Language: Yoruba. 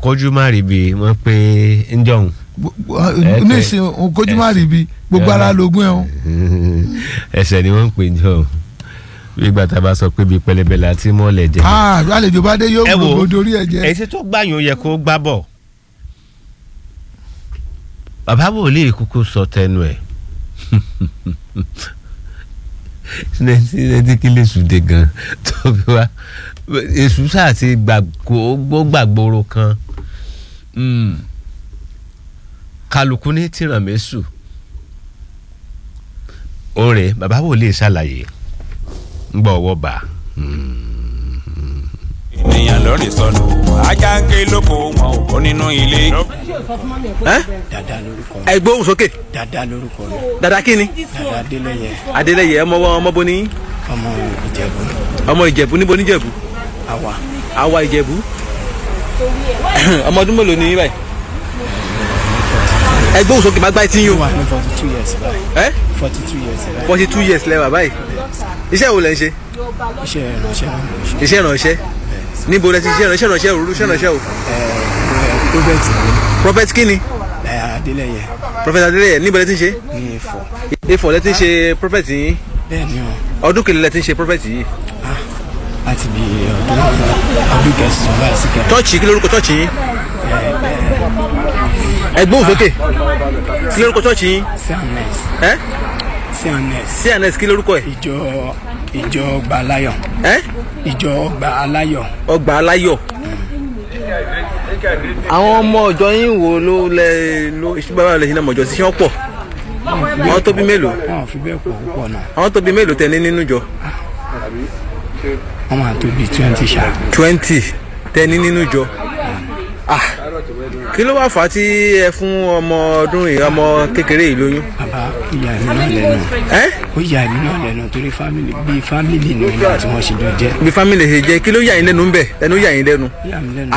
òkójú má rí bi wọ́n pé ń jọ̀hún. nísìn òkójú má rí bi gbogbo ara lógún ẹ̀ o. ẹsẹ̀ ni wọ́n ń pè jọ̀hún bí ìgbà tá a bá sọ pé bíi pẹlẹbẹ la ti mọ́lẹ̀ jẹ. Ah, àlejò bá dé yóò Ẹ wo, gbogbo dorí ẹ̀ jẹ́. èyí tó gbàyàn yẹ kó gbá bọ̀ bàbá wòlíì kúkú sọ tẹnu ẹ̀ sinẹtí kí lè sùdè gan tó fi wá èṣù sáà ti gbàgbó gbàgbóró kan Mm. kálukú ní tìrànmẹ́sù òrè bàbá wòlíì ṣàlàyé ń gbọ́ ọwọ́ bá ènìyàn lórí sọnù ajá ń ké lóko wọn ò kó nínú ilé. dada lórúkọ mi ẹ gbóhùn sókè dada lórúkọ mi dada kí ni dada adélẹyẹ adélẹyẹ ọmọ ọmọ bo ní ọmọ ìjẹ̀bú ọmọ ìjẹ̀bú níbo níjẹ̀bú àwa àwa ìjẹ̀bú ọmọ ọdún mélòó ni yín báyìí ẹ gbóhùn sókè má gbá etí yín o wà ní forty two years báyìí ẹ forty two years báyìí forty two years lẹ́wà báyìí iṣẹ́ wo lẹ ń ṣe iṣẹ́ ìránṣẹ́ ló ń bọ̀ ṣe iṣẹ́ ìrànṣẹ́ níbo lẹ ti ṣe ìrànṣẹ́ ìrànṣẹ́ òróró iṣẹ́ ìrànṣẹ́ o robert prophet kí ni ẹ adélẹyẹ prophet adélẹyẹ níbo lẹ ti ń ṣe ní ifọ̀ ifọ̀ lẹ ti ń ṣe prophet yín bẹ́ẹ̀ ni ọ ọdún kìlẹ̀ lẹ ti ń ṣe prophet yìí láti bí ọdún ọdún kẹsàn-án báyìí sí kẹrin chọ́ọ̀chì kí lórúkọ chọ́ọ̀chì yín ẹ gbóhùn sókè kí lórúkọ chọ́ọ̀chì yín cns ẹ cns cns kí lórúkọ ẹ ìjọ ìjọ ọgbà aláyọ̀ ẹ ìjọ ọgbà aláyọ̀ ọgbà aláyọ̀ àwọn ọmọ ọjọ́ yín wo ló lẹ ló bábà lẹ ṣe náà mọ̀jọ́ sí ṣé wọ́n pọ̀ àwọn tó bí mélòó wọn ò fi bẹ́ẹ̀ pọ̀ púpọ̀ náà àwọn tó bí mélòó tẹ ní nínú jọ wọn máa tó bíi twenty ṣá twenty tẹ ní nínú jọ ah kí ló wá fà á tí ẹ fún ọmọ ọdún yìí ọmọ kékeré yìí lóyún bàbá ó yà mí náà lẹ́nu ẹ ó yà mí náà lẹ́nu torí fámìlì bíi fámìlì ni mi náà tí wọ́n ṣe jọ jẹ́ bí fámìlì ṣe jẹ kí ló yà yín lẹ́nu ń bẹ ẹnu yà yín lẹ́nu ó yà mí lẹ́nu